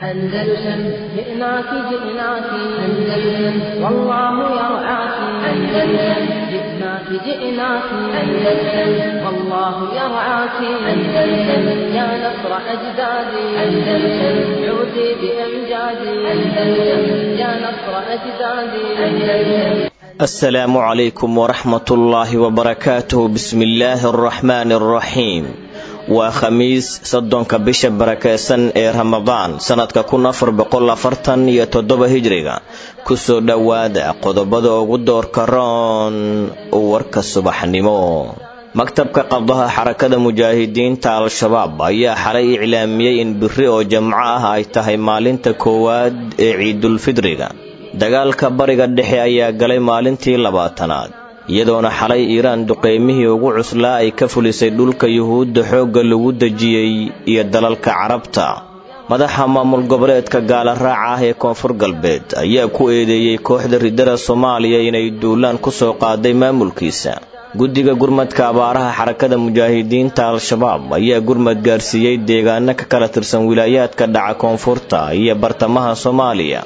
أندلسن جئناك جئناك أندلسن والله يرعاك أندلسن جئناك جئناك أندلسن والله يرعاك أندلسن يا نصر أجدادي أندلسن عودي بأمجادي أندلسن يا نصر أجدادي أندلسن السلام عليكم ورحمة الله وبركاته بسم الله الرحمن الرحيم waa khamiis soddonka bisha barakeysan ee ramadaan sannadka kun afar boqol afartan iyo toddoba hijriga kusoo dhowaada qodobada ugu doorka roon warka subaxnimo maktabka qabdaha xarakada mujaahidiinta al-shabaab ayaa xalay iclaamiyey in biri oo jamco ah ay tahay maalinta koowaad ee ciidulfidriga dagaalka bariga dhexe ayaa galay maalintii labaatanaad iyadoona xalay iiraan duqeymihii ugu cuslaa ay ka fulisay dhulka yuhuudda xoogga lagu dejiyey iyo dalalka carabta madaxa maamul goboleedka gaala raaca ah ee koonfur galbeed ayaa ku eedeeyey kooxda ridada soomaaliya inay duulaan ku soo qaaday maamulkiisa guddiga gurmadka abaaraha xarakada mujaahidiinta al-shabaab ayaa gurmad gaarsiiyey deegaano ka kala tirsan wilaayaadka dhaca koonfurta iyo bartamaha soomaaliya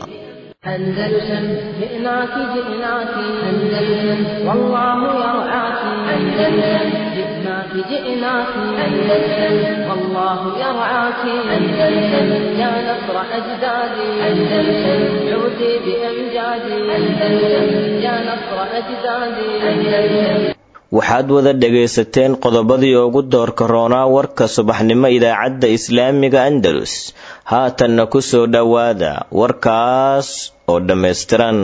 أندلسن جئناك جئناك أندلسن والله يرعاك أندلسن جئناك جئناك أندلسن والله يرعاك أندلسن يا نصر أجدادي أندلسن عودي بأمجادي أندلسن يا نصر أجدادي أندلسن waxaad wada dhegaysateen qodobadii ugu doorka roonaa warka subaxnimo idaacadda islaamiga andalus haatanna ku soo dhowaada warkaas oo dhammaystiran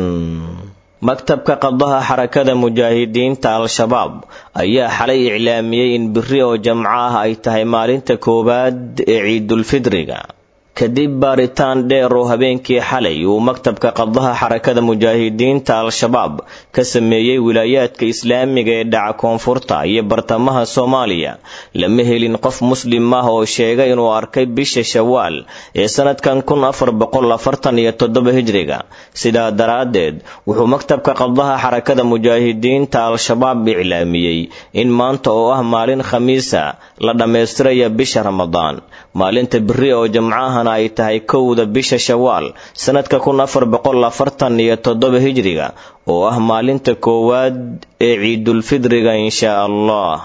maktabka qabdaha xarakada mujaahidiinta al-shabaab ayaa xalay iclaamiyey in biri oo jamco ah ay tahay maalinta koowaad ee ciidulfidriga kadib baaritaan dheer oo habeenkii xalay uu maktabka qabdaha xarakada mujaahidiinta al-shabaab ka sameeyey wilaayaadka islaamiga ee dhaca koonfurta iyo bartamaha soomaaliya lama helin qof muslim ah oo sheega inuu arkay bisha shawaal ee sanadkan kun afar boqol afartan iyo toddoba hijriga sidaa daraaddeed wuxuu maktabka qabdaha xarakada mujaahidiinta al-shabaab iclaamiyey in maanta oo ah maalin khamiisa la dhammaystiraya bisha ramadaan maalinta biri oo jamcaha ay tahay kowda bisha shawaal sanadka kun afar boqol afartan iyo toddoba hijriga oo ah maalinta koowaad ee ciidulfidriga inshaa allah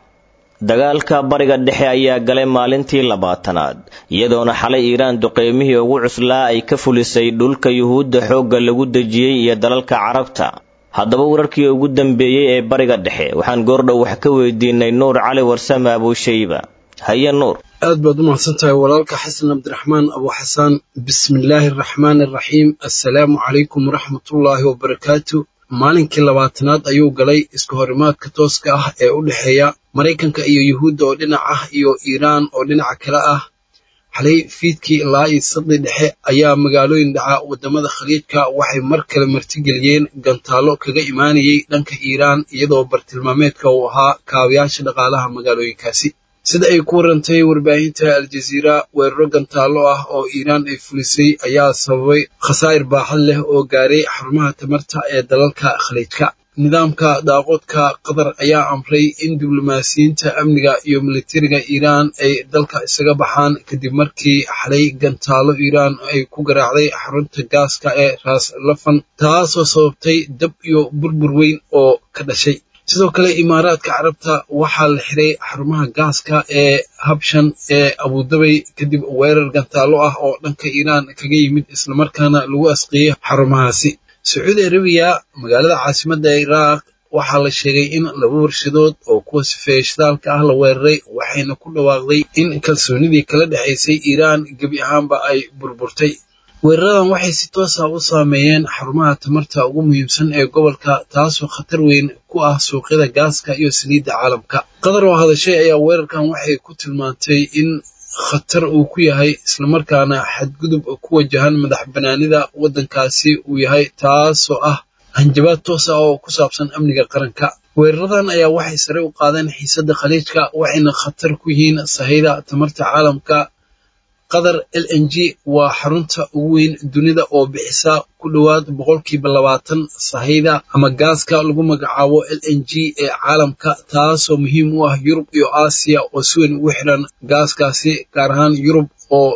dagaalka bariga dhexe ayaa galay maalintii labaatanaad iyadoona xalay iiraan duqeymihii ugu cuslaa ay ka fulisay dhulka yuhuudda xoogga lagu dejiyey iyo dalalka carabta haddaba wararkii ugu dambeeyey ee bariga dhexe waxaan goordhow wax ka weydiinay nuur cali warsame abuushayba haye nuur aad baad u mahadsan tahay walaalka xasan cabdiraxmaan abu xasaan bismillaahi araxmaani araxiim assalaamu calaykum waraxmatullaahi wabarakaatu maalinkii labaatanaad ayuu galay iska horimaadka tooska ah ee u dhexeeya maraykanka iyo yuhuudda oo dhinac ah iyo iiraan oo dhinaca kale ah xalay fiidkii ilaa iyo sadii dhexe ayaa magaalooyin dhaca waddamada khaliijka waxay mar kale martigeliyeen gantaallo kaga imaanayay dhanka iiraan iyadoo bartilmaameedka uu ahaa kaabayaasha dhaqaalaha magaalooyinkaasi sida ay ku warantay warbaahinta aljaziira weeraro gantaallo ah oo iiraan ay fulisay ayaa sababay khasaa'ir baaxad leh oo gaaray xarumaha tamarta ee dalalka khaliijka nidaamka daaqoodka qatar ayaa amray in diblomaasiyiinta amniga iyo militariga iiraan ay dalka isaga baxaan kadib markii xalay gantaallo iiraan ay ku garaacday xarunta gaaska ee raas lafan taasoo sababtay dab iyo burbur weyn oo ka dhashay sidoo kale imaaraadka carabta waxaa la xiray xarumaha gaaska ee habshan ee abudabay kadib weerar gantaallo ah oo dhanka iiraan kaga yimid islamarkaana lagu asqiyey xarumahaasi sacuudi arabiya magaalada caasimadda iraaq waxaa la sheegay in laba warshadood oo kuwa sifeeya shidaalka ah la weeraray waxayna ku dhawaaqday in kalsoonidii kala dhexaysay iiraan gebi ahaanba ay burburtay weeraradan waxay si toosa u saameeyeen xarumaha tamarta ugu muhiimsan ee gobolka taasoo khatar weyn ku ah suuqyada gaaska iyo saliidda caalamka qatar oo hadashay ayaa weerarkan waxay ku tilmaantay in khatar uu ku yahay islamarkaana xadgudub ku wajahan madax banaanida waddankaasi uu yahay taasoo ah hanjabaad toos ah oo ku saabsan amniga qaranka weeraradan ayaa waxay sare u qaadeen xiisadda khaliijka waxayna khatar ku yihiin sahayda tamarta caalamka qatar l n g waa xarunta ugu weyn dunida oo bixisa ku dhowaad boqolkiiba labaatan sahayda ama gaaska lagu magacaabo l n g ee caalamka taasoo muhiim u ah yurub iyo aasiya oo si weyn ugu xiran gaaskaasi gaar ahaan yurub oo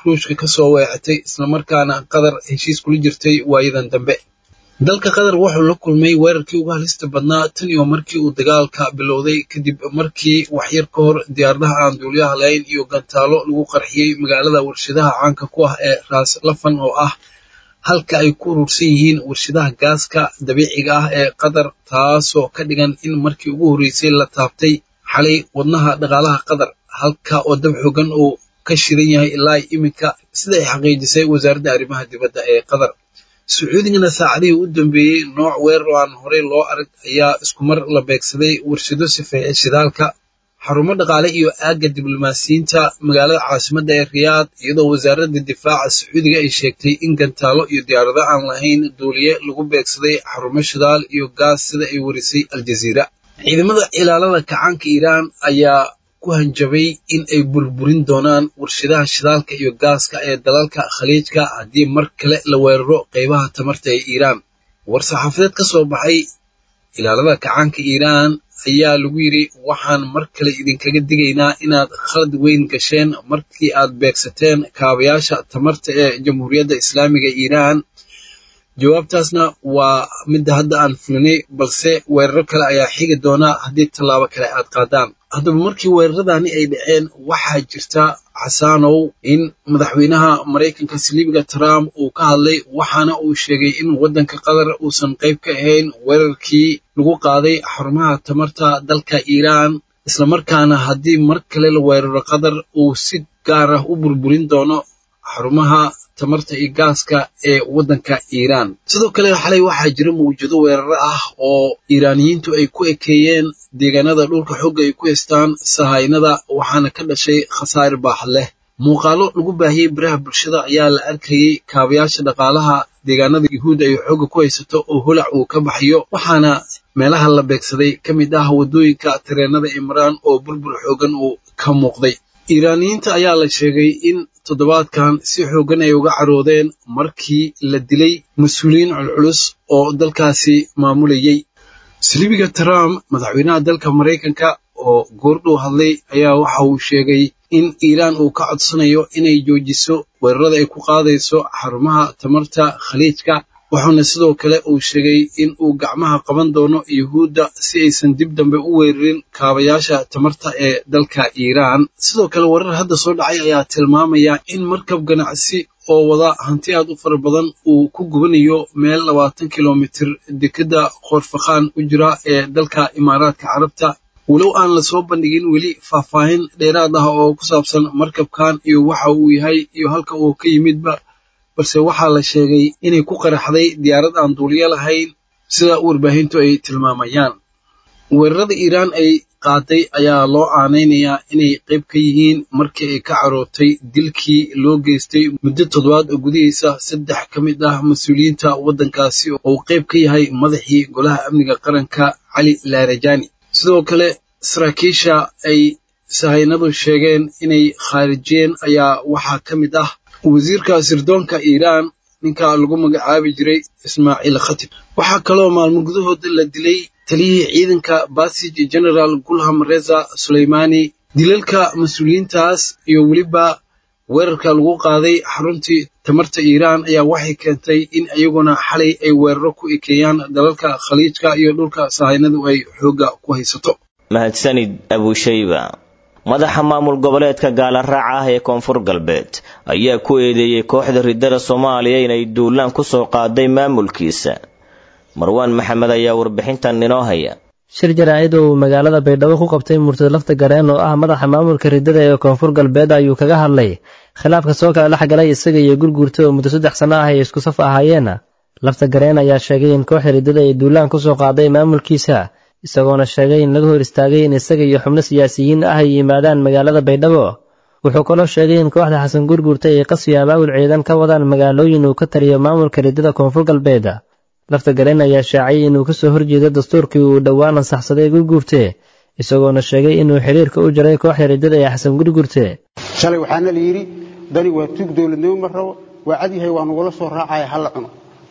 ruushka ka soo weecatay islamarkaana qatar heshiis kula jirtay waayadan dambe dalka qatar wuxuu la kulmay weerarkii ugu halista badnaa tan iyo markii uu dagaalka bilowday kadib markii waxyar ka hor diyaaradaha aan duuliyaha lahayn iyo gantaalo lagu qarxiyey magaalada warshadaha caanka ku ah ee raas lafan oo ah halka ay ku urursan yihiin warshadaha gaaska dabiiciga ah ee qatar taasoo ka dhigan in markii ugu horreysay la taabtay xalay wadnaha dhaqaalaha qatar halka oo dab xoogan uu ka shidan yahay ilaa iminka sida ay xaqiijisay wasaaradda arrimaha dibadda ee qatar sacuudigana saacadihii u dambeeyey nooc weerar oo aan horey loo arag ayaa iskumar la beegsaday warshado sifeeye shidaalka xarumo dhaqaale iyo aagga diblomaasiyiinta magaalada caasimadda ee riyaad iyadoo wasaaradda difaaca sacuudiga ay sheegtay in gantaalo iyo diyaarado aan lahayn duuliye lagu beegsaday xarumo shidaal iyo gaas sida ay warisay aljaziira ciidamada ilaalada kacaanka iiraan ayaa ku hanjabay in ay burburin doonaan warshadaha shidaalka iyo gaaska ee dalalka khaliijka haddii mar kale la weeraro qeybaha tamarta ee iiraan war-saxaafadeed ka soo baxay ilaalada kacaanka iiraan ayaa lagu yidhi waxaan mar kale idinkaga digaynaa inaad khalad weyn gasheen markii aad beegsateen kaabayaasha tamarta ee jamhuuriyadda islaamiga iiraan jawaabtaasna waa midda hadda aan fulinay balse weeraro kale ayaa xigi doona haddii tallaabo kale aad qaadaan haddaba markii weeraradani ay dhaceen waxaa jirta xasaanow in madaxweynaha maraykanka siliibiga trump uu ka hadlay waxaana uu sheegay in waddanka qatar uusan qayb ka ahayn weerarkii lagu qaaday xarumaha tamarta dalka iiraan islamarkaana haddii mar kale la weeraro qatar uu si gaar ah u burburin doono xarumaha tamarta iyo gaaska ee waddanka iiraan sidoo kale xalay waxaa jira mawjado weeraro ah oo iiraaniyiintu ay ku ekeeyeen deegaanada dhulka xooga ay ku haystaan sahaynada waxaana ka dhashay khasaare baaxad leh muuqaalo lagu baahiyey baraha bulshada ayaa la arkayey kaabayaasha dhaqaalaha deegaanada yuhuud ay xooga ku haysato oo holac uu ka baxayo waxaana meelaha la beegsaday ka mid ah waddooyinka tareenada imraan oo burbur xoogan uu ka muuqday iiraaniyiinta ayaa la sheegay in toddobaadkan si xooggan ay uga caroodeen markii la dilay mas-uuliyiin culculus oo dalkaasi maamulayey silibiga trump madaxweynaha dalka maraykanka oo goordhow hadlay ayaa waxa uu sheegay in iiraan uu ka codsanayo inay joojiso weerarada ay ku qaadayso xarumaha tamarta khaliijka wuxuuna sidoo kale uu sheegay in uu gacmaha qaban doono yuhuudda si aysan dib dambe u weerarin kaabayaasha tamarta ee dalka iiraan sidoo kale warar hadda soo dhacay ayaa tilmaamaya in markab ganacsi oo wada hanti aad u fara badan uu ku gubanayo meel labaatan kilomitir dekadda khoorfakhaan u jira ee dalka imaaraadka carabta walow aan lasoo bandhigin weli faahfaahin dheeraad ah oo ku saabsan markabkan iyo waxa uu yahay iyo halka uu ka yimidba balse waxaa la sheegay inay ku qaraxday diyaarad aan duuliyo lahayn sida warbaahintu ay tilmaamayaan weerarada iiraan ay qaaday ayaa loo aanaynayaa inay qayb ka yihiin markii ay ka carootay dilkii loo geystay muddo toddobaad oo gudihiisa saddex ka mid ah mas-uuliyiinta waddankaasi oo uu qayb ka yahay madaxii golaha amniga qaranka cali laarajani sidoo kale saraakiisha ay sahaynadu sheegeen inay khaarijiyeen ayaa waxaa ka mid ah wasiirka sirdoonka iiraan ninka lagu magacaabi jiray ismaaciil khatib waxaa kaloo maalmo gudahooda la dilay taliyihii ciidanka basij generaal gulham reza suleymani dilalka mas-uuliyiintaas iyo weliba weerarka lagu qaaday xaruntii tamarta iiraan ayaa waxay keentay in iyaguna xalay ay weeraro ku ekeeyaan dalalka khaliijka iyo dhulka sahaynadu ay xoogga ku haysato mahadsanid abushayba madaxa maamul goboleedka gaalaraaca ah ee koonfur galbeed ayaa ku eedeeyey kooxda riddada soomaaliya inay duulaan ku soo qaaday maamulkiisa marwaan maxamed ayaa warbixintan inoo haya shir jaraa'id oo uu magaalada baydhabo ku qabtay murtad lafta gareen oo ah madaxa maamulka riddada ee koonfur galbeed ayuu kaga hadlay khilaafka soo kala dhex galay isaga iyo gurguurta oo muddo saddex sanno ah ay isku saf ahaayeen lafta gareen ayaa sheegay in kooxda riddada ay duulaan ku soo qaaday maamulkiisa isagoona sheegay in laga hor istaagay in isaga iyo xubno siyaasiyiin ah ay yimaadaan magaalada baydhabo wuxuu kaloo sheegay in kooxda xasan gurguurta ay qasyo abaabul ciidan ka wadaan magaalooyin uu ka taliyo maamulka riddada koonfur galbeed lafta gareen ayaa shaaciyay inuu kasoo horjeedo dastuurkii uu dhowaan ansaxsaday gurguurte isagoona sheegay inuu xiriirka u jaray kooxda riddada ee xasan gurguurte shalay waxaana la yidhi dani waa tuug dowladnimo ma rabo waa cad yahay waa nugula soo raacaya ha la cuno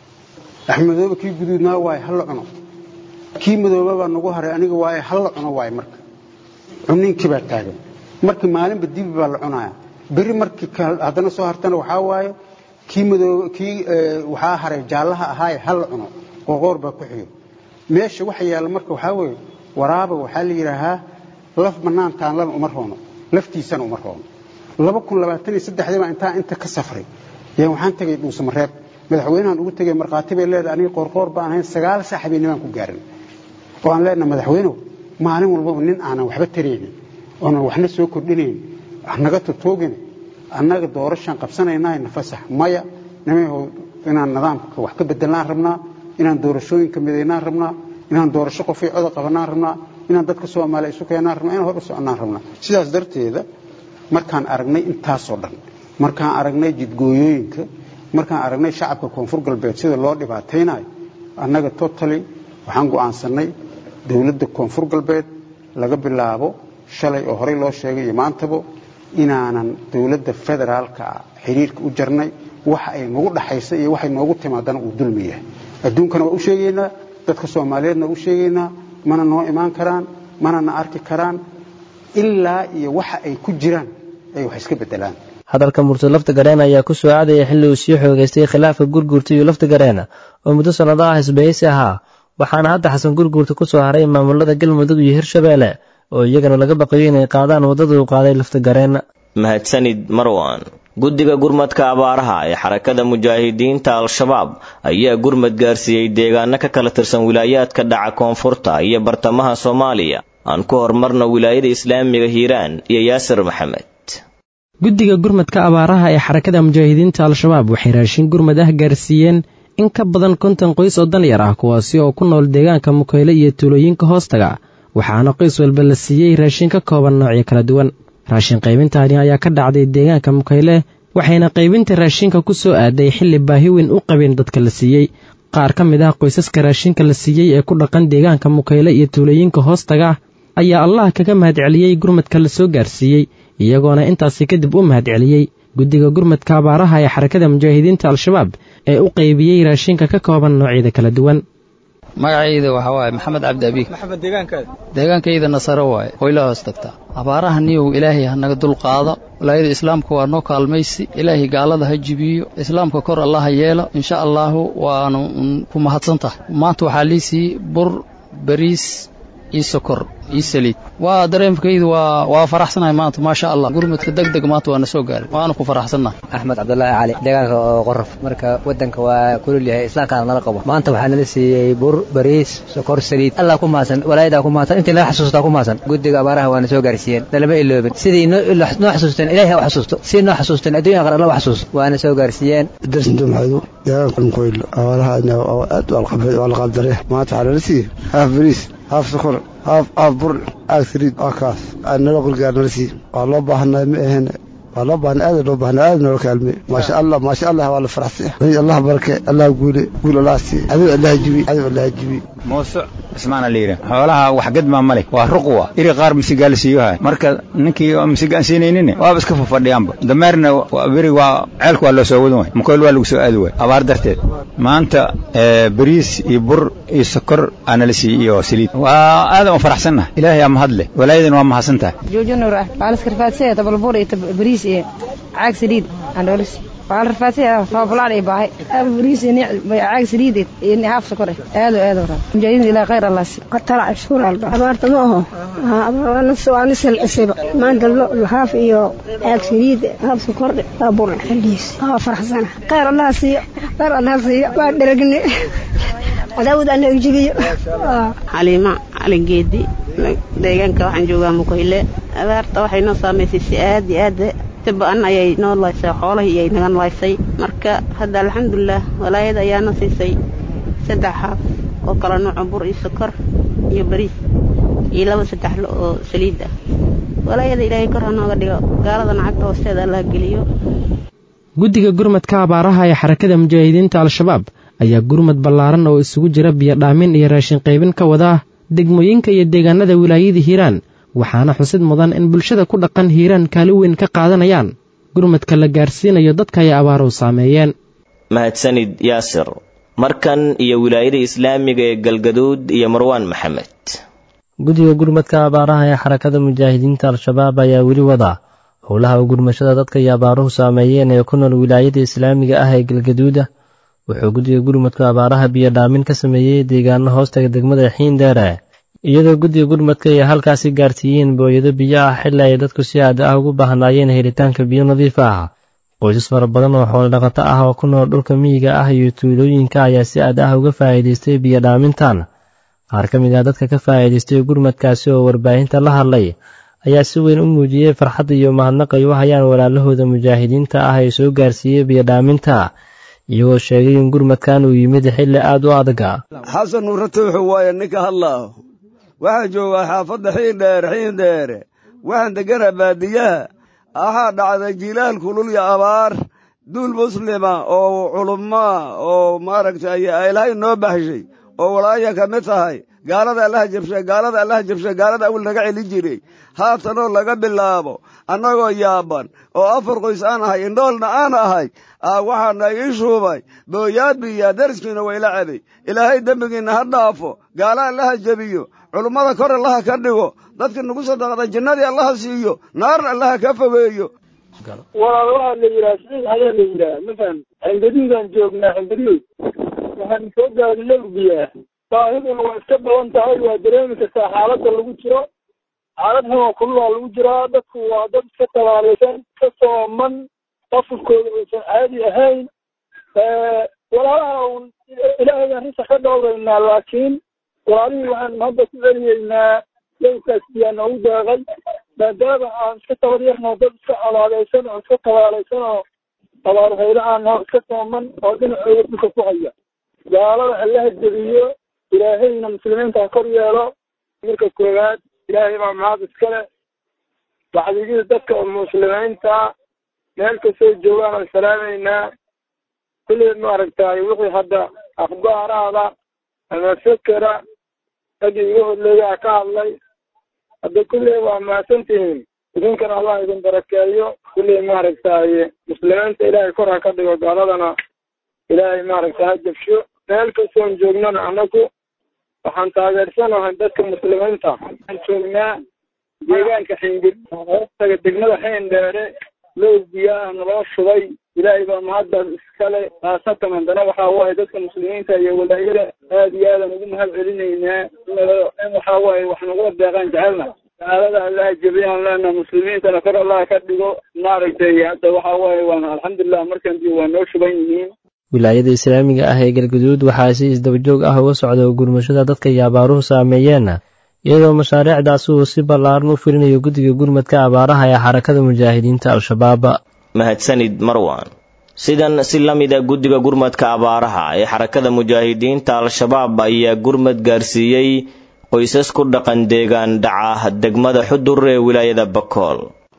axmedoobe kii guduudnaa waaye ha la cuno kii madoobabaa nagu haray aniga waaye ha la cuno waaye marka cuniinkii baa taagan marka maalinba dibi baa la cunaya beri markii haddana soo hartana waxaa waaye kii madoob kii waxaa haray jaallaha ahaaye ha la cuno qoqoor baa ku xiyo meesha waxa yaalla marka waxaa weeye waraaba waxaa la yidhaahaa laf bannaan taanlana uma roono laftiisana uma roono laba kun labaatan iyo saddexdii baa intaa inta ka safray yaan waxaan tegay dhuusamareeb madaxweynahan ugu tegay markhaati bay leedahay aniga qoorqoor baan ahayn sagaal saaxiibinimaan ku gaarin oo aan leenahay madaxweynow maalin walbaba nin aanan waxba taraynin oonan waxna soo kordhinayn naga totoogin annaga doorashaan qabsanaynaa nafasax maya nimayhow inaan nidaamka wax ka bedelnaan rabnaa inaan doorashooyinka midaynaan rabnaa inaan doorasho qofay coda qabanaan rabnaa inaan dadka soomaaliya isu keenaan rabnaa inaan hor u soconnaan rabnaa sidaas darteeda markaan aragnay intaasoo dhan markaan aragnay jidgooyooyinka markaan aragnay shacabka koonfur galbeed sida loo dhibaataynayo annaga totally waxaan go'aansannay dowladda koonfur galbeed laga bilaabo shalay oo horey loo sheegay iyo maantaba inaanan dowladda federaalka xiriirka u jarnay waxa ay nagu dhaxaysa iyo waxay noogu timaadana uu dulmi yahay adduunkana waa u sheegaynaa dadka soomaaliyeedna waa u sheegaynaa mana noo imaan karaan mana na arki karaan ilaa iyo waxa ay ku jiraan ay wax iska beddelaan hadalka murtad lafta gareena ayaa ku soo aadaya xilli uu sii xoogaystay khilaafka gurguurta iyo lafta gareena oo muddo sannado ah isbahaysi ahaa waxaana hadda xasan gurguurta ku soo haray maamulada galmudug iyo hirshabeelle oo iyagana laga baqayo inay qaadaan waddada uu qaaday lafta gareena mahadsanid marwan guddiga gurmadka abaaraha ee xarakada mujaahidiinta al-shabaab ayaa gurmad gaarsiiyey deegaano ka kala tirsan wilaayaadka dhaca koonfurta iyo bartamaha soomaaliya aan ku horumarna wilaayada islaamiga hiiraan iyo yaasir maxamed guddiga gurmadka abaaraha ee xarakada mujaahidiinta al-shabaab waxay raashin gurmad ah gaarsiiyeen in ka badan konton qoys oo danyar ah kuwaasi oo ku nool deegaanka mukayle iyo tuulooyinka hoostaga waxaana qoys walba la siiyey raashin ka kooban noocyo kala duwan raashin qaybintaani ayaa ka dhacday deegaanka mukayle waxayna qaybinta raashinka ku soo aaday xilli baahi weyn u qabeen dadka la siiyey qaar ka mid ah qoysaska raashinka la siiyey ee ku dhaqan deegaanka mukayle iyo tuulooyinka hoostaga ayaa allah kaga mahadceliyey gurmadka la soo gaarsiiyey iyagoona intaasi kadib u mahadceliyey guddiga gurmadka abaaraha ee xarakada mujaahidiinta al-shabaab ee u qaybiyey raashinka ka kooban noocyada kala duwan magacayda waxaa waaye maxamed cabdi abiig maxamed deegaankaada deegaankayda nasaro waaye hoyla hoos tagtaa abaaraha niyow ilaahay ha naga dul qaado walaayada islaamka waa noo kaalmaysi ilaahay gaalada ha jibiyo islaamka kor allaha yeelo insha allaahu waanu ku mahadsan tahay maanta waxaa liisii bur bariis iyo sokor iyo saliid waa dareemkaydu waa waa faraxsanahay maanta maasha allah gurmudka deg deg maanta waa na soo gaaray waana ku faraxsannahay axmed cabdulaahi cali deegaanka oo qoraf marka waddanka waa kulul yahay islaamkaana nala qabo maanta waxaa nala siiyey bur bariis sokor saliid allah ku mahadsan walaayadaa ku mahadsan intii naga xasuustaa ku mahadsan guddiga abaaraha waana soo gaarsiiyeen nalama iloobin sidii noo xasuusteen ilahay ha u xasuusto sidii noo xasuusteen adduunya aqar alla u xasuusto waana soo gaarsiiyeen darsinta maxaadu deegaanka mukoyl abaaraha aad waa la qaaldare maanta waxaa nala siiyey haaf bariis haaf sokor haaf haaf bur aag saliid waa kaas nala qurgaar nala sii waa loo baahanaa ma ahayn waa loo baahnaa aada loo baahnaa aada noola kaalmey maasha allah maasha allah waa la faraxsay allah barake allah guule guul allah sii cadow allah jibi cadow allah jibi muuse ismaana liiri xoolaha wax gadmaa ma leh waa ruqwa iri qaar misigaa la siiyoha marka ninkii oo misiga aan siinaynin waaba iska fafadhiyaanba dameerna beri waa ceelka waa loo soo wadan waay mukoyl waa lagu soo aadi waay abaar darteed maanta bariis iyo bur iyo sokor aana la siiyey iyo saliid waa aadan u faraxsannahay ilaahay aa mahad leh walaayadan waa mahadsan tahay joojo nuur ah waa laskarfaadsanaya tabalbur iyo bariis iyo caag saliid aan dhoolis waa la rafaadsanaya tababulaan iyo baahay haaf bariis iyo caag saliid iyo haaf sokor aado aado raa mujaahidiin ilaa khayr allah si qatala ashkuur alba abaarta ma aho waa nisal cisiba maanta lo haaf iyo caag saliid haaf sokor waa bur xiliis waa faraxsana khayr allah siiyo khayr allah siiyo waa dheragne cadaawad aan naga jibiyo xaliima calingeedi deegaanka waxaan joogaa mukayle abaarta waxay noo saamaysay si aad iyo aad ba-an ayay noo laysay xoolahii iyay naga laysay marka hadda alxamdulilah walaayada ayaana siisay saddex haaf oo kala nooco bur iyo sokor iyo bariis iyo laba saddex lo oo saliid ah walaayada ilaahay kor ha nooga dhigo gaaladana cagta hoosteeda allah geliyo guddiga gurmadka abaaraha ee xarakada mujaahidiinta al-shabaab ayaa gurmad ballaaran oo isugu jira biyo dhaamin iyo raashin qaybin ka wada degmooyinka iyo deegaanada wilaayada hiiraan waxaana xusid mudan in bulshada ku dhaqan hiiraan kaalin weyn ka qaadanayaan gurmadka la gaarsiinayo dadka ay abaaruhu saameeyeen mahadsanid yaasir markan iyo wilaayada islaamiga ee galgaduud iyo marwaan maxamed guddiga gurmadka abaaraha ee xarakada mujaahidiinta al-shabaab ayaa weli wada howlaha gurmashada dadka iyo abaaruhu saameeyeen ee ku nool wilaayada islaamiga ah ee galgaduuda wuxuu guddiga gurmadka abaaraha biyodhaamin ka sameeyey deegaano hoostaga degmada xiindheere iyadoo guddiga gurmadka ay halkaasi gaarsiiyeen booyado biyo ah xilli ay dadku si aad ah ugu baahnaayeen helitaanka biyo nadiif ah qoysas fara badan oo xoolo dhaqato ah oo ku nool dhulka miyiga ah iyo tuulooyinka ayaa si aad ah uga faa'iidaystay biyodhaamintan qaar ka mid ah dadka ka faa'iidaystay gurmadkaasi oo warbaahinta la hadlay ayaa si weyn u muujiyey farxadda iyo mahadnaq ay u hayaan walaalahooda mujaahidiinta ah ee soo gaarsiiyey biyodhaaminta iyagoo sheegay in gurmadkan uu yimid xilli aad u adaga xasan nuure tuuxu waaye ninka hadlaaho waxaan joogaa xaafadda xiindheere xiindheere waxaan degganaa baadiyaha waxaa dhacday jilaal kulul iyo abaar duul muslima oo culummaa oo maaragtay ilaahay noo baxshay oo walaaya ka mid tahay gaalada allaha jabshe gaalada allaha jabshe gaalada awil naga celin jiray haatanoo laga bilaabo annagoo yaaban oo afar qoys aan ahay indhoolna aan ahay waxaana ii shuubay booyaad biyaa dariskiina wayla cabay ilaahay dembigiinna ha dhaafo gaala allaha jebiyo culummada kor allaha ka dhigo dadkii nagu sadaqda jinnadii allaha siiyo naarna allaha ka fogeeyo walaal waxaa la yidhaha siciid ayaa la yidhaha mafaham xingaduudaan joognaa xingaduud waxaan soo gaadhay lawbiyaa baahiduna waa iska badan tahay waa dareemi kartaa xaaladda lagu jiro xaalad xun oo kululaa lagu jiraa dadku waa dad iska tabaalaysan iska sooman qafurkooda uusan caadi ahayn walaalaha un ilaahaydaan risa ka dhowraynaa laakiin walaalihii waxaan hadda ku celiyeynaa lowkaas biyaa noogu deeqay maadaama aan iska tabaryarno dad iska colaadaysan oo iska tabaalaysan oo abaarhaylo aan oo iska sooman oo dhinacooda dhulka ku haya gaalada allaha jebiyo ilaahayna muslimiinta ha kor yeelo marka koowaad ilaahay baa mahad iskale bacdigii dadka muslimiinta meel kastoo joogaan oo salaamaynaa kulli maaragtay wixii hadda akhbaaraada ama fekera raggii iga horleeyaa ka hadlay hadda kulli waa mahadsantihiin idinkana allah idin barakeeyo kulli maaragtay muslimiinta ilaahay kor ha ka dhigo gaaladana ilaahay maaragtay ha jabsho meel kastoon joognana annagu waxaan taageersanahay dadka muslimiinta waxaan joognaa deegaanka xingir hoostaga degmada xeendheere low biyaah naloo shubay ilaahay baa mahaddaas iskale khaasatan haddana waxaa waaye dadka muslimiinta iyo walaayada aad iyo aadan ugu mahad celinaynaa in waxaa waaye wax nagula deeqaan jecelna gaalada allaha jebiyaan leena muslimiintana kor allaha ka dhigo maaragtay hadda waxaa waaye waan alxamdulilah markan dib waa noo shuban yihiin wilaayada islaamiga ah ee galguduud waxaa si isdabajoog ah uga socda gurmashada dadka iyo abaaruhu saameeyeen iyadoo mashaariicdaasi uu si ballaaran u fulinayo guddiga gurmadka abaaraha ee xarakada mujaahidiinta al-shabaab mahadsanid marwan sidan si la mida guddiga gurmadka abaaraha ee xarakada mujaahidiinta al-shabaab ayaa gurmad gaarsiiyey qoysas ku dhaqan deegaan dhaca degmada xudur ee wilaayada bakool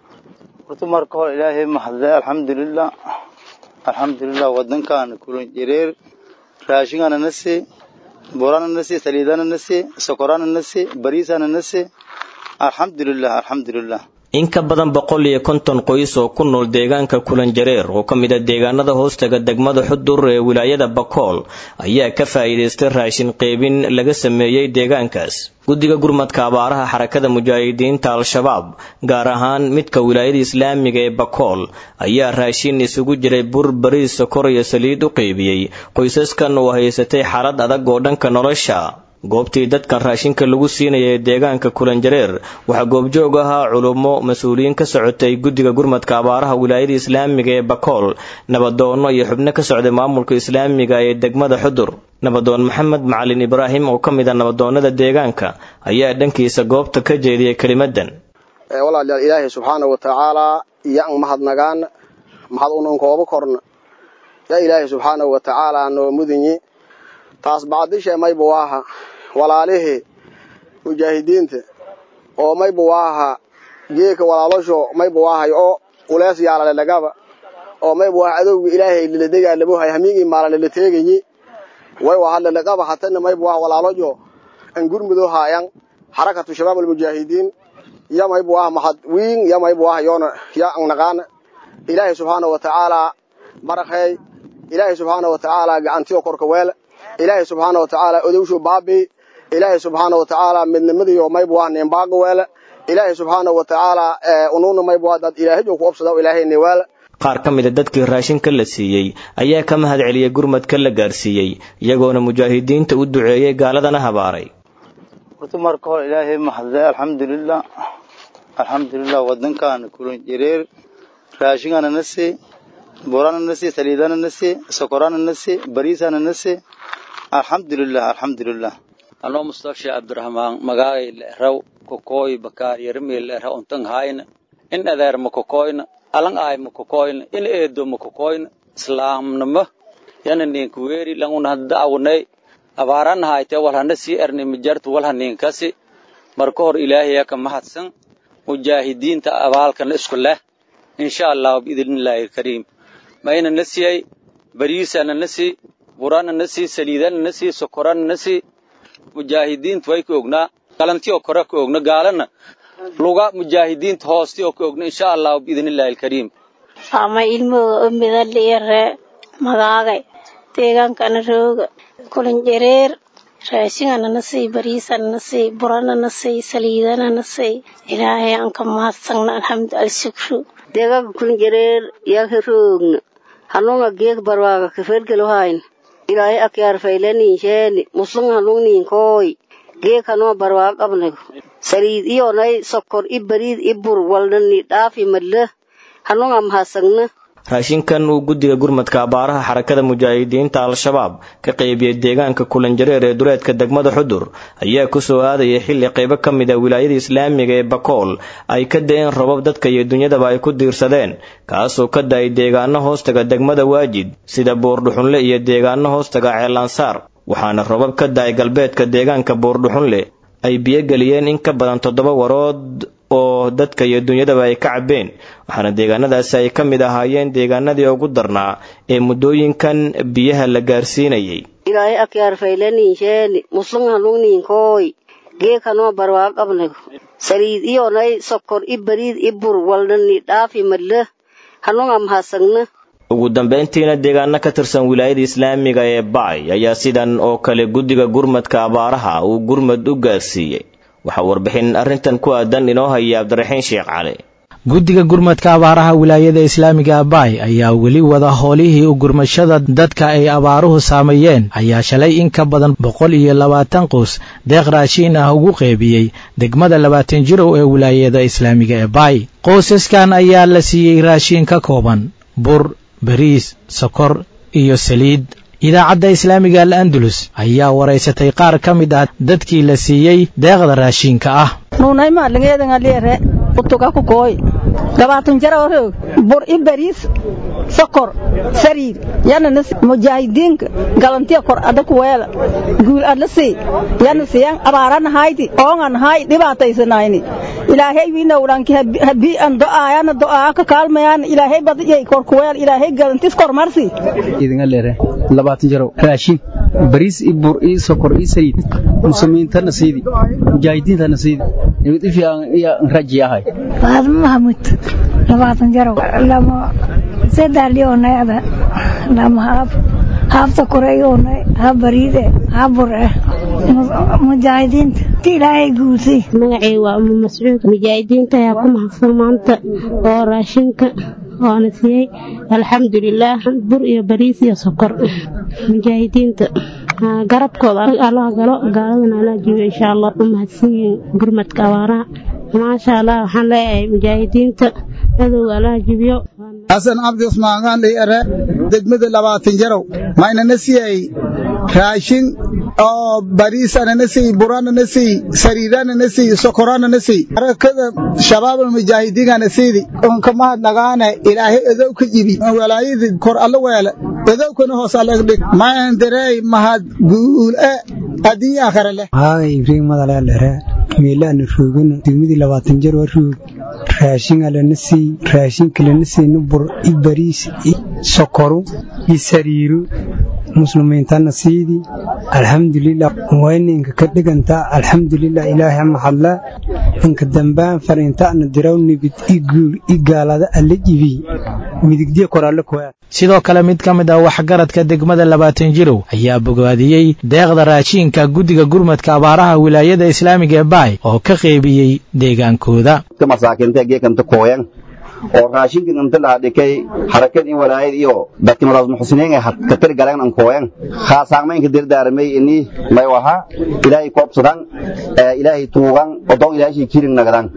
horta marka hore ilaahay maxadle alxamdulilah alxamdulilah wadankan kulan jireer raashingana nasi borana nasi saliidana nasi sokorana nasi bariisana nasi alxamdulilah alxamdulilah in ka badan boqol iyo konton qoys oo ku nool deegaanka kulanjareer oo ka mid a deegaanada hoostaga degmada xudur ee wilaayada bakool ayaa ka faa'iidaystay raashin qeybin laga sameeyey deegaankaas guddiga gurmadka abaaraha xarakada mujaahidiinta al-shabaab gaar ahaan midka wilaayada islaamiga ee bakool ayaa raashin isugu jiray bur bariis sokor iyo saliid u qeybiyey qoysaskan oo haysatay xaalad adag oo dhanka nolosha goobtii dadkan raashinka lagu siinaya ee deegaanka kulanjareer waxaa goobjoog ahaa culummo mas-uuliyiin ka socotay guddiga gurmadka abaaraha wilaayada islaamiga ee bakool nabadoonno iyo xubno ka socday maamulka islaamiga ee degmada xudur nabadoon maxamed macalin ibraahim oo ka mid a nabadoonnada deegaanka ayaa dhankiisa goobta ka jeediyay kelimadan walaalayaal ilaahay subxaana wa tacaalaa yan mahadnagaan mahad unan kooba korna yaa ilaahay subxaana wa tacaalaa noo mudinyi taas bacdishe maybu waaha walaalihii mujaahidiinta oo maybu waaha geeka walaalosho maybu waahay oo ulees yaalale lagaba oo maybu waaha adowga ilaahay liladegaa labohay hamiigii maala lalateegayi way waa lalaqaba hatana maybu waaha walaalojo an gurmudo haayan xarakatu shabaab almujaahidiin ya maybu waaha mahad wiin ya maybu waaha yoona ya an naqaana ilaahay subxaana wa tacaalaa barakheey ilaahay subxaana wa tacaalaa gacantiyo korka weele ilaahay subxaana wa tacaala odowshu baabi ilaahay subxaana wa tacaala midnimadiyo maybu waa nimbaaga weele ilaahay subxaanahu watacaala unuuna maybu waa dad ilaahay ku obsada ilaahay niwaala qaar ka mid a dadkii raashinka la siiyey ayaa ka mahad celiyey gurmadka la gaarsiiyey iyagoona mujaahidiinta u duceeyey gaaladana habaaray horta marka hore ilaahay mahadle alxamdulilah alxamdulilah wadankaana kulan jireer raashingana na see borana na see saliidana na see sokorana na see bariisana na see alxamdulilah alxamdulilah anoo mustafshi cabdiraxmaan magaagay leeraw kokooy bakaar yarmii leera untan hayna in adeer ma kokoyna alang aay ma kokoyna in eedo ma kokoyna islaamnimo yana ninka weeri languna da'awnay abaarana hayte walhana sii erni mijartu walha ninkasi marka hor ilaahaya ka mahadsan mujaahidiinta abaalkana isku leh insha allah biidnillaahi alkariim mayna na siyay bariisana na sii burana na sii saliidana na sii sokorana na sii mujaahidiinta way ka ognaa galantioo kore ka ogna gaalana luga mujaahidiinta hoostioo ka ogna insha allah biidnillaahi alkariim ama ilmooda umida dhiire magaagay deegaankana rooga kulan jareer raashingana na sii bariisana na sii burana na sii saliidana na sii ilaahay aan ka mahadsagna alxamdu alshukru deegaanka kulan jareer yaalka roogna hanunga geek barwaaga kafergelohayn ilaahay akyaar faylaninsheeni muslung hanungninkooy geek hanoo barwaaga qabnago saliid iyonay sokor i bariid i bur walnani dhaafi madla hanunga mahadsagna raashinkan uu guddiga gurmadka abaaraha xarakada mujaahidiinta al-shabaab ka qaybiyey deegaanka kulanjareer ee duleedka degmada xudur ayaa ku soo aadayay xilli qaybo ka mid a wilaayada islaamiga ee bakool ay ka da-een rabab dadka iyo dunyadaba ay ku diirsadeen kaasoo ka da-ay deegaano hoostaga degmada waajid sida buurdhuxunle iyo deegaano hoostaga ceelansaar waxaana rabab ka da-ay galbeedka deegaanka buurdhuxunle ay biyogeliyeen in ka badan toddoba warood oo dadka iyo dunyadaba ay ka cabbeen waxaana deegaanadaasi ay ka mid ahaayeen deegaanadii ugu darnaa ee muddooyinkan biyaha la gaarsiinayay ilaahay akyaar faylaninsheeni muslung hanungninkooy geek hanoo barwaaga qabnago saliid iyonay sokor i bariid i bur walnani dhaafi madla hanunga mahadsagna ugu dambeyntiina deegaano ka tirsan wilaayada islaamiga ee bacay ayaa sidan oo kale guddiga gurmadka abaaraha uu gurmad u gaarsiiyey waxaa warbixin arrintan ku aadan inoo haya cabdiraxiin sheekh cali guddiga gurmadka abaaraha wilaayada islaamiga abaay ayaa weli wada howlihii u gurmashada dadka ay abaaruhu saameeyeen ayaa shalay in ka badan boqol iyo labaatan quus deeq raashiin ah ugu qeybiyey degmada labaatan jirow ee wilaayada islaamiga ee baay qoysaskan ayaa la siiyey raashiin ka kooban bur bariis sokor iyo saliid idaacadda islaamiga al andalus ayaa waraysatay qaar ka mid ah dadkii la siiyey deeqda raashiinka ah nuunaymaadlingeedangaliere utuga kukooy gabaatun jararoog bur i bariis sokor sariir yana mujaahidiinka galantiya kor ada kuweela guul adla sii yana siyan abaarana hayti oongan hay dhibaataysanayni ilaahay winowdhanki habii an do'aayana do'aa ka kaalmayaan ilaahay badiyay kor kuweel ilaahay galantis kor marsi idingalere labaatan jarow raashin bariis i bur i sokor i saliid muslimiintana siidi mujaahidiintana siidi nimid ifiican iya raji ahay faadmo mahamud labaatan jarow lama sedaaliyonayada lama haab haabta koreyonay ha bariide ha bure mujaahidiinta ti ilaahay guusay magacay waa umu mascuud mujaahidiinta ayaa ku mahadsan maanta oo raashinka oona siiyey alxamdulilaah bur iyo bariis iyo sokor mujaahidiinta garabkooda allaha galo gaaladana allaa jibiyo insha allah u mahadsan yihiin gurmadka abaaraha maasha allah waxaan leeyahay mujaahidiinta cadowga allaha jibiyo xasan cabdi usmaangaandhay ere degmada labaatan jarow maynana siyay raashin oo bariisanana siy buranana siy sariiranana siy sokoranana siy harakada shabaabal mujaahidiingana siidi unka mahadnagaane ilaahay edow ka jibi walaayadii kor alla weele edowkana hoos allagdhig mayan dareey mahad guule adduunya akhare leh haada ibriin madaleelere meelaana roogana degmadii labaatan jar waa roog raashinga lana sii raashinka lana siina bur i bariis i sokoru i sariiru muslimiintana siidi alxamdulilah wayninka ka dhiganta alxamdulilah ilaahay mahadla inka dambaan fariintaana diraw nibid i guul i gaalada alla jibi midigdiya koraalle kuwaa sidoo kale mid ka mid ah waxgaradka degmada labaatan jirow ayaa bogaadiyey deeqda raashiinka guddiga gurmadka abaaraha wilaayada islaamiga ee baay oo ka qeybiyey deegaankooda oo raashinkan inta la hadhikay harakad in walaayad iyo dadka madaas muxsiniin ay ka tir galeen an kooyan khaasaamaynka dirdaaramay ini may waha ilaahay koobsadan ilaahay tuugan odon ilaahay kirin nagadan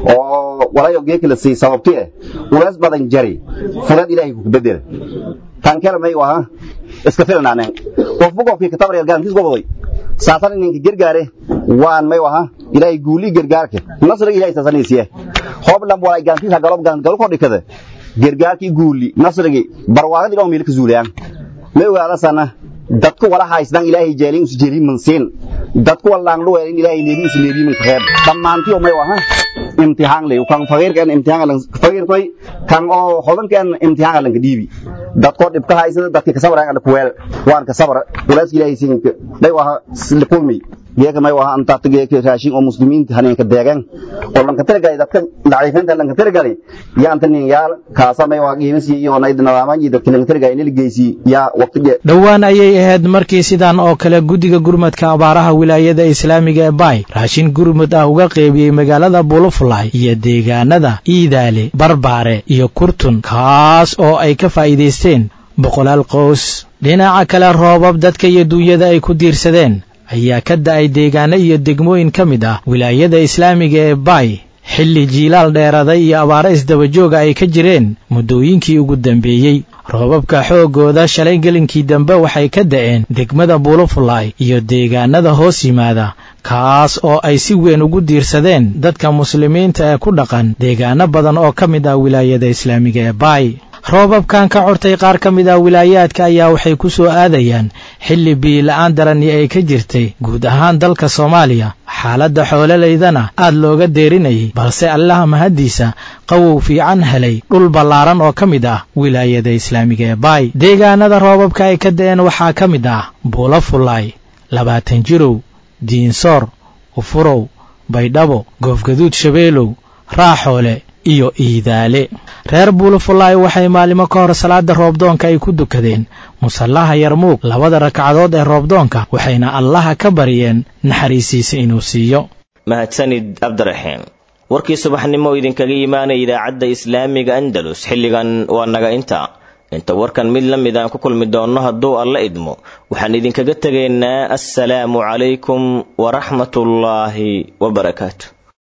oo walayo geekala sii sababti eh ulaas badan jari fulad ilaahay ku bedel tan kale may waha iska filnaaneen qofbu qofkii kitaab reer gaantiis goboday saasan ninka gargaare waan may waha ilaahay guuli gargaarka nasriga ilaahay saasanaysiye hoblan walay gaantiis ha galob gaan galo kodhikada gargaarkii guuli nasrigi barwaaqadii dhawm milka zuulayaan may ogaada sana dadku wala haysdan ilaahay jeelin us jeelin mansiin dadku walaan dhuweelin ilaahay neebi us neebi man khayr dhammaantii oo may waha imtixaan leh kan faqiirkan imtixaan lan faqiir koy kan oo hodankan imtixaan lan dhiibi dadko dhibka haysada dadka ka sabraan kuweel waan ka sabra walaas ilaahay siin day waha silkulmi geeka may waha anta geeka raashin oo muslimiinta haneenka deegan oo lanka tirgalay dadka daciifinta lanka tirgalay yaa anta nin yaal kaasa may waha qiimisi iyo nayd nadaaman iyo dadka lanka tirgalay inay geysi yaa waqti dhowaan ayay ahayd markii sidan oo kale guddiga gurmadka abaaraha wilaayada islaamiga ee baay raashin gurmud ah uga qeybiyey magaalada bulufulay iyo deegaanada iidaale barbaare iyo kurtun kaas oo ay ka faa'iidaysteen boqolaal qoys dhinaca kale roobab dadka iyo duunyada ay ku diirsadeen ayaa ka da'ay deegaano iyo degmooyin ka mid ah wilaayada islaamiga ee baay xilli jiilaal dheeraday iyo abaaro isdabajooga ay ka jireen muddooyinkii ugu dambeeyey roobabka xooggooda shalay gelinkii dambe waxay ka da'een degmada buulufulay iyo deegaanada hoos yimaada kaas oo ay si weyn ugu diirsadeen dadka muslimiinta ee ku dhaqan deegaano badan oo ka mid ah wilaayada islaamiga ee baay roobabkan ka cortay qaar ka mid ah wilaayaadka ayaa waxay ku soo aadayaan xilli biila'aan darani ay ka jirtay guud ahaan dalka soomaaliya xaaladda xoololaydana aad looga deerinayay balse allaha mahaddiisa qawow fiican helay dhul ballaaran oo ka mid ah wilaayada islaamiga ee baay deegaanada roobabka ay ka da'een waxaa ka mid ah buula fullaay labaatan jirow diinsoor ufurow baydhabo goofgaduud shabeelow raaxoole iyo iidaale reer buulufulaay waxay maalimo ka hor salaada roobdoonka ay ku dukadeen musallaha yarmuug labada ragcadood ee roobdoonka waxayna allaha ka baryeen naxariisiisa inuu siiyo mahadsanid cabdiraxiim warkii subaxnimo idinkaga imaanaya idaacadda islaamiga andalus xilligan waa naga inta inta warkan mid la mid aan ku kulmi doonno hadduu alla idmo waxaan idinkaga tegaynaa assalaamu calaykum waraxmatullaahi wabarakaatu